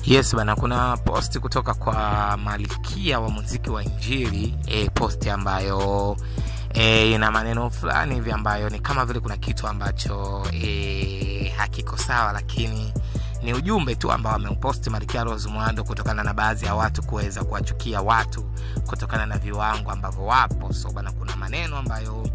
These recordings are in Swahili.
yes bana kuna posti kutoka kwa malkia wa muziki wa injili e, posti ambayo e, ina maneno fulani hivi ambayo ni kama vile kuna kitu ambacho e, hakiko sawa lakini ni ujumbe tu ambao ameuposti malkia rose mwando kutokana na baadhi ya watu kuweza kuwachukia watu kutokana na viwango ambavyo wapo so bana kuna maneno ambayo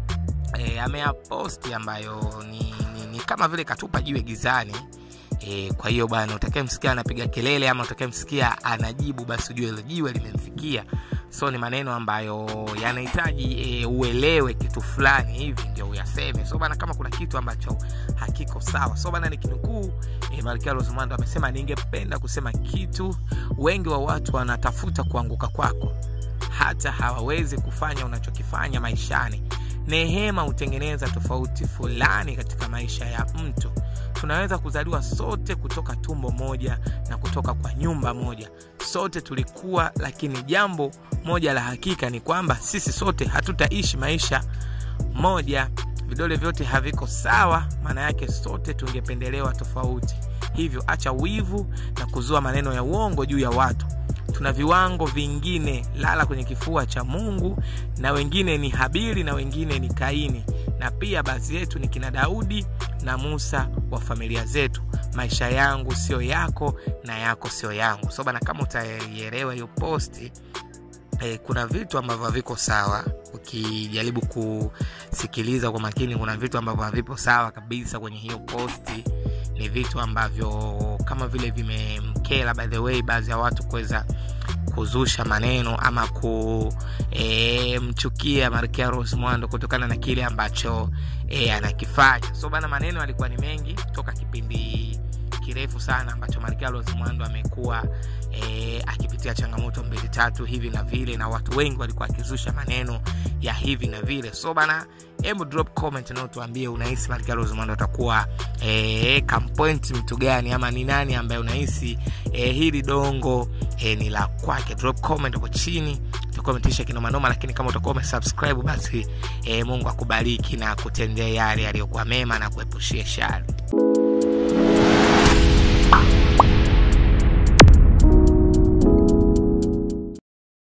e, ameyaposti ambayo ni, ni, ni kama vile katupa jiwe gizani e, kwa hiyo bwana utakayemsikia anapiga kelele ama utakayemsikia anajibu basi ujue hilo jiwe limemfikia so ni maneno ambayo yanahitaji e, uelewe kitu fulani hivi ndio uyaseme so bana kama kuna kitu ambacho hakiko sawa so bana nikinukuu e, malkia rosmando amesema ningependa kusema kitu wengi wa watu wanatafuta kuanguka kwako hata hawawezi kufanya unachokifanya maishani nehema hutengeneza tofauti fulani katika maisha ya mtu tunaweza kuzaliwa sote kutoka tumbo moja na kutoka kwa nyumba moja sote tulikuwa lakini jambo moja la hakika ni kwamba sisi sote hatutaishi maisha moja vidole vyote haviko sawa maana yake sote tungependelewa tofauti hivyo acha wivu na kuzua maneno ya uongo juu ya watu tuna viwango vingine lala kwenye kifua cha mungu na wengine ni habili na wengine ni kaini na pia baadhi yetu ni kina daudi na musa wa familia zetu maisha yangu sio yako na yako sio yangu so bana kama utaielewa hiyo posti eh, kuna vitu ambavyo haviko sawa ukijaribu kusikiliza kwa makini kuna vitu ambavyo havipo sawa kabisa kwenye hiyo posti ni vitu ambavyo kama vile vimemkela by the way baadhi ya watu kuweza kuzusha maneno ama kumchukia e, markia ros mwando kutokana na kile ambacho e, anakifanya so bana maneno alikuwa ni mengi toka kipindi kirefu sana ambacho malkia ros mwando amekuwa e, akipitia changamoto mbili tatu hivi na vile na watu wengi walikuwa akizusha maneno ya hivi na vile so bana hebu drop comment na utuambie unahisi malkia ros mwando atakuwa e, kampoint mtu gani ama ni nani ambaye unahisi e, hili dongo e, ni la kwake drop comment hapo chini tukometisha kinomanoma lakini kama utakuwa umesubscribe basi e, mungu akubariki na kutendea yale yaliyokuwa mema na kuepushia shari